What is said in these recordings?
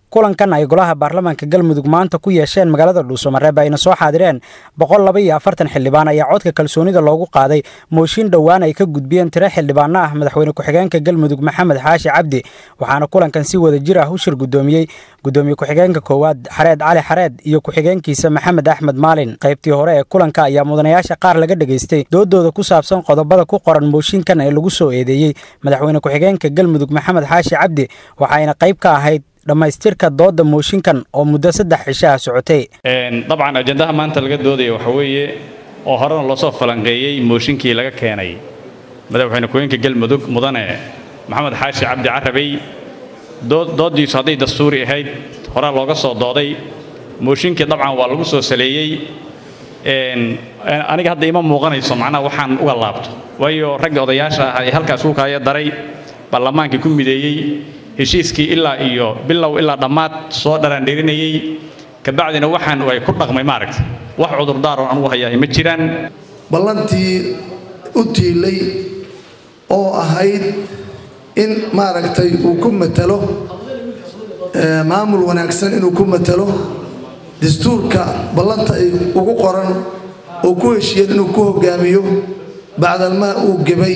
kulankan ay golaha baarlamaanka galmudug maanta ku yeesheen magaalada dhuusamareeb ayna soo xaadireen boqol laba iyo afartan xildhibaan ayaa codka kalsoonida loogu qaaday mooshin dhowaan ay ka gudbiyeen tiro xildhibaano ah madaxweyne ku-xigeenka galmudug maxamed xaashi cabdi waxaana kulankan si wada jir ah u shir guddoomiyey gudoomiye ku-xigeenka koowaad xareed cali xareed iyo ku-xigeenkiisa maxamed axmed maalin qaybtii hore ee kulanka ayaa mudanayaasha qaar laga dhegaystay doodooda ku saabsan qodobada ku qoran mooshinkan ee lagu soo eedeeyey madaxweyne ku-xigeenka galmudug maxamed xaashi cabdi waxayna qayb ka ahayd dhammaystirka doodda mooshinkan oo muddo saddex cishaha socotay dabcan ajandaha maanta laga doodaya waxa weeye oo horena loosoo falanqeeyey mooshinkii laga keenay madaxweyne ku-xigeenka galmudug mudane maxamed xaashi cabdi carabey dooddiisu hadday dastuuri ahayd horaa looga soo dooday mooshinkii dabcan waa lagu soo saleeyey aniga hadda ima muuqanayso macnaha waxaan uga laabto waayo ragga odayaasha ah ee halkaas ku kaaya daray baarlamaankii ku mideeyey heshiiskii ilaa iyo bilow ilaa dhammaad soo dharaandhirinayey kabacdina waxaan ay ku dhaqmay maaragta wax cudurdaaroon anugu hayahay ma jiraan ballantii u tiilay oo ahayd in maaragtay uu ku matalo maamul wanaagsan inuu ku matalo dastuurka ballanta ay ugu qoran oo ku heshiiyeen inuu ku hogaamiyo bacdalmaa uu gebay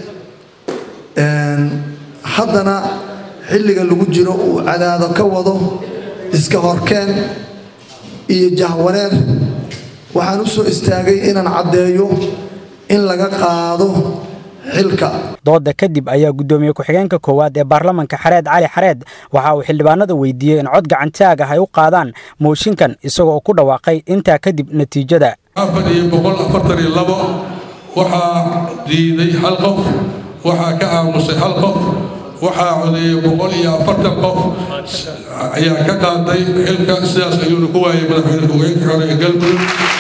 haddana xilliga lagu jiro uu cadaado ka wado iska horkeen iyo jahwaneer waxaan u soo istaagay inaan caddeeyo in laga qaado xilka dooda kadib ayaa guddoomiye ku-xigeenka koowaad ee baarlamanka xareed cali xareed waxa uu xildhibaanada weydiiyey in cod gacantaag ah ay u qaadaan mooshinkan isagoo ku dhawaaqay intaa kadib natiijada waxaa diiday hal qof waxaa ka aamusay hal qof waxaa codeeyey boqol iyo afartan qof ayaa ka qaaday xilka sidaas ayuuna ku waayay madaxweyne ku-xigeenka hore ee galmudug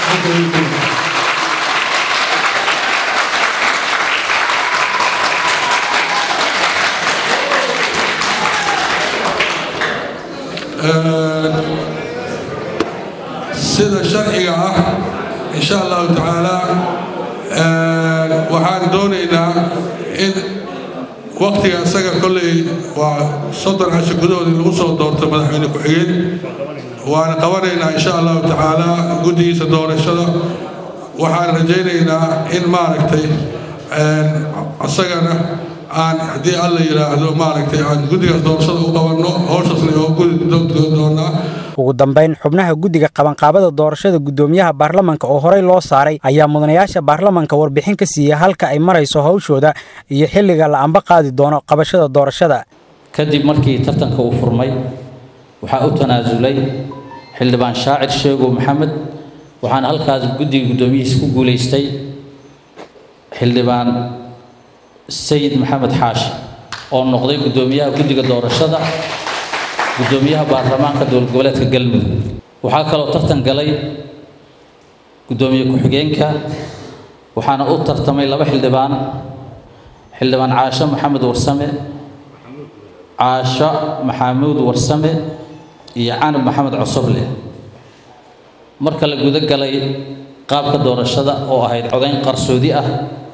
sida sharciga ah insha allahu tacaala waxaan doonaynaa in waktiga isaga kolley waa soddon casho gudahood in lagu soo doorto madaxweyne ku-xigeen waana qabanaynaa insha allahu tacaala guddigiisa doorashada waxaan rajaynaynaa in maaragtay isagana aan haddii alla yidhaahdo maaragtay aan guddigaas doorashada u qabanno howshaasna oo gudi doonaa ugu dambayn xubnaha guddiga qabanqaabada doorashada guddoomiyaha baarlamanka oo horey loo saaray ayaa mudanayaasha baarlamanka warbixin ka siiyey halka ay marayso hawshooda iyo xilliga la amba qaadi doono qabashada doorashada kadib markii tartanka uu furmay waxaa u tanaasulay xildhibaan shaacir sheegow maxamed waxaana halkaas guddiga guddoomiyihiisa ku guulaystay xildhibaan sayid maxamed xaashi oo noqday guddoomiyaha guddiga doorashada guddoomiyaha baarlamaanka dowlad goboleedka galmudug waxaa kaloo tartan galay guddoomiye ku-xigeenka waxaana u tartamay laba xildhibaan xildhibaan caasho maxamed warsame caasho maxamuud warsame iyo canab maxamed cosoble marka la guda galay qaabka doorashada oo ahayd codayn qarsoodi ah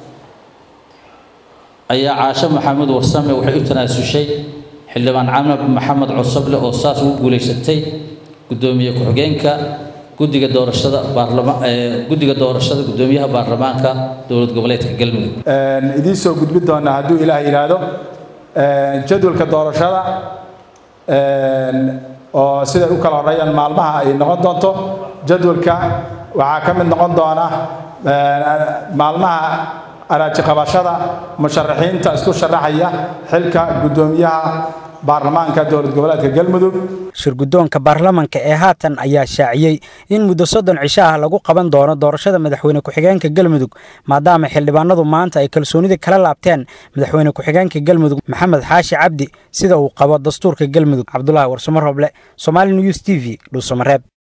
ayaa caasho maxamuud warsame waxay u tanaasushay xildhibaan canab maxamed cosoble oo saas ugu guulaysatay guddoomiye ku-xigeenka guddiga doorashada guddiga doorashada guddoomiyaha baarlamaanka dowlad goboleedka galmudug idiin soo gudbi doonaa hadduu ilaah yidhaahdo jadwalka doorashada oo siday u kala horreeyaan maalmaha ay noqon doonto jadwalka waxaa ka mid noqon doona maalmaha araaji qabashada musharaxiinta isku sharaxaya xilka guddoomiyaha baarlamaanka dowlad goboleedka galmudug shirguddoonka baarlamanka ee haatan ayaa shaaciyey in muddo soddon cisho ah lagu qaban doono doorashada madaxweyne ku-xigeenka galmudug maadaama xildhibaanadu maanta ay kalsoonida kala laabteen madaxweyne ku-xigeenka galmudug maxamed xaashi cabdi sida uu qabo dastuurka galmudug cabdulaahi warsamo roble somaali news t v dhuusamareeb